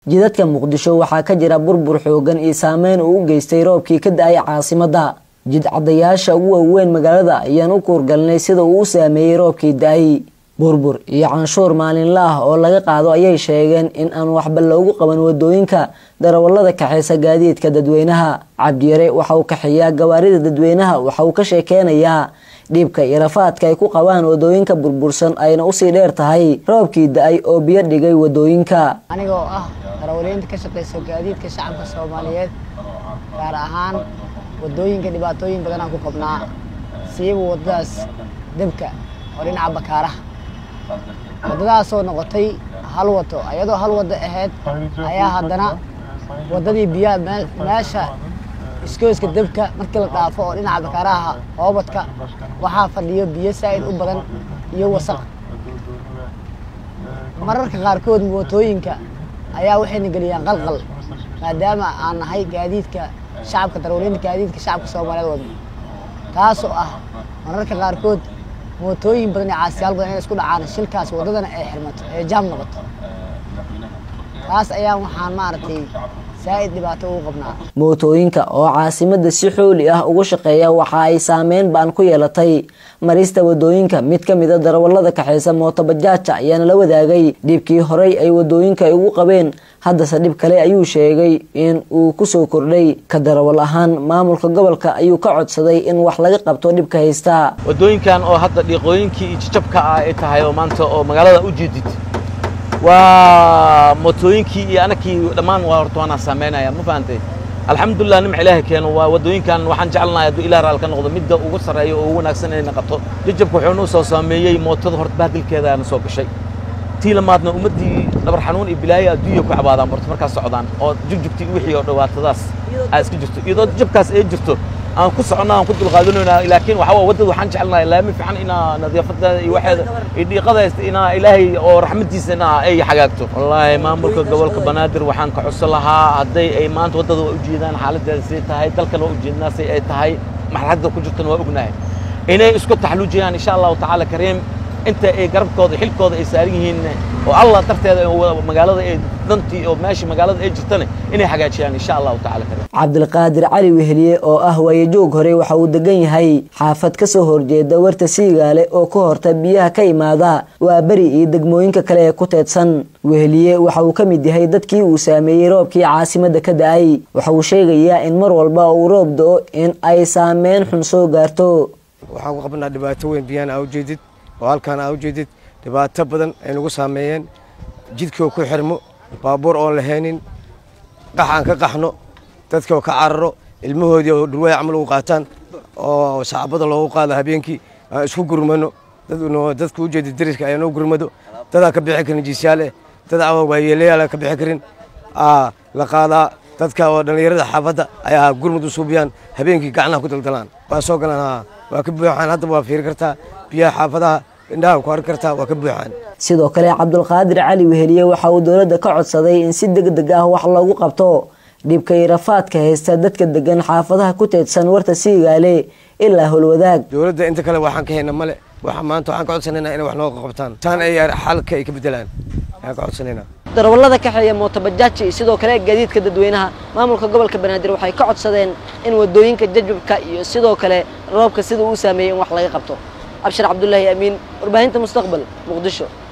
jidadka muqdisho waxaa ka jira burbur xoogan iyo saameyn uu u geystay roobkii ka da-ay caasimadda jidcadayaasha ugu waaweyn magaalada ayaan u kuurgalnay sida uu u saameeyey roobkii da-ay burbur iyo canshuur maalinla ah oo laga qaado ayay sheegeen in aan waxba loogu qaban wadooyinka darawallada kaxeysa gaadiidka dadweynaha cabdiyare waxa uu kaxeeyaa gawaarida dadweynaha waxa uu ka sheekeynayaa dhiibka iyo rafaadka ay ku qabaan wadooyinka burbursan ayna usii dheer tahay roobkii da-ay oo biyo dhigay wadooyinka anigoo ah darawaliinta ka shaqeysa gaadiidka shacabka soomaaliyeed gaar ahaan wadooyinka dhibaatooyin badanaan ku qabnaa siiba wadadaas debka oo dhinaca bakaaraha waddadaasoo noqotay hal wado iyadoo hal waddo ahayd ayaa haddana waddadii biyaha meesha iskooska debka markii la dhaafo oo dhinaca bakaaraha hoobadka waxaa fadhiyo biyo saa'id u badan iyo wasaq mararka qaarkood mootooyinka ayaa waxayna geliyaan qalqal maadaama aan nahay gaadiidka shacabka darawaliinta gaadiidka shacabka soomaaliyeed wadno taasoo ah mararka qaarkood mootooyin badan iyo caasiyaal badan inay isku dhacaan shilkaas waddadana ay xirmato ee jaam noqoto taas ayaa waxaan maaragtay saa'id dhibaato ugu qabnaa mootooyinka oo caasimadda si xooli ah ugu shaqeeya waxa ay saameyn baan ku yeelatay marista wadooyinka mid ka mida darawallada kaxeysa mootobajaajka ayaana la wadaagay dhibkii horey ay wadooyinka ay ugu qabeen haddase dhib kale ayuu sheegay in uu kusoo kordhay ka darawal ahaan maamulka gobolka ayuu ka codsaday in wax laga qabto dhibka haysta wadooyinkan oo hadda dhiiqooyinkii iyo jijabka ah ay tahay oo maanta oo magaalada u jeedid waa mootooyinkii iyo anakii dhammaan waa horta waanaa saameynaya ma fahantay alxamdulilah nimca ilaahay keeno waa wadooyinkan waxaan jecelnahay hadduu ilaah raal ka noqdo midda ugu sarreeya oo ugu wanaagsan inayna qabto jijabka wuxuu noo soo saameeyey mootada horta bahdilkeeda na soo gashay tii lamaadna ummaddii dhabar xanuun iyo bilaaya adduunya ku cabaadaan horta markaas socdaan oo jugjugtii wixii oo dhibaatadaas aa iska jirto iyadoo jabkaas ay jirto aan ku soconnaa aan ku dulqaadanaynaa laakiin waxaa waddada waxaan jecelnahay laami fiican inaa nadaafadeeda iyo waxeeda iyo dhiiqada inaa ilaahay oo raxmadiisa inaa ay xagaagto wallaahi maamulka gobolka banaadir waxaan ka codsan lahaa hadday ay maanta waddada waa ujeedaan xaaladeeda say tahay dalkan waa ujeednaa say ay tahay marxaladda ku jirtana waa ognahay inay isku taxluujiyaan insha allahu tacaala kariim inta ay garabkooda xilkooda ay saaran yihiin oo allah darteeda magaalada ay dantii oo meesha magaalada ay jirtana inay hagaajiyaan insha allahu tacala cabdilqaadir cali weheliye oo ah waayajoog hore waxa uu degan yahay xaafad ka soo horjeeda warta siigaale oo ka horta biyaha ka imaada waa beri iyo degmooyinka kale ee ku teedsan weheliye waxa uu ka mid yahay dadkii uu saameeyey roobkii caasimadda ka da-ay waxa uu sheegayaa in mar walba uu roob do-o in ay saameyn xun soo gaarto waxaan ku qabnaa dhibaato weyn biyahana aa ujeedid oo halkaan aa ujeedid dhibaato badan ay nagu saameeyeen jidkoo ku xirmo baabuur oon lahaynin qax aan ka qaxno dadkoo ka cararo ilmahoodii oo dhurwaay camal ugu qaataan oo saxaabada loogu qaado habeenkii aan isku gurmano dadka ujeeda dariska ayaa noo gurmado dadaan ka bixi karin jiisyaal eh dad waayeelayaal ka bixi karin la qaadaa dadka oo dhallinyarada xaafadda ayaa gurmud u suubiyaan habeenkii gacnaha ku daldalaan waa soo galaan waa ka buuxaan hadda waa fiiri kartaa biyaha xaafadaha indhaha ku arki kartaa waa ka buuxaan sidoo kale cabdulqaadir cali weheliye waxa uu dowladda ka codsaday in si deg deg ah wax loogu qabto dhibka iyo rafaadka haysta dadka degan xaafadaha ku teedsan warta siigaale ilaa holwadaag dowladda inta kale waxaan ka hayna male waxa maanta waxaan ka codsanaynaa inay wax nooga qabtaan taan ay xalka ay ka bedelaan ayaan ka codsanaynaa darawallada kaxeeya mootobajaajka iyo sidoo kale gaadiidka dadweynaha maamulka gobolka banaadir waxay ka codsadeen in wadooyinka jajabka iyo sidoo kale roobka sida uu saameeyey in wax laga qabto abshir cabdulaahi amiin warbaahinta mustaqbal muqdisho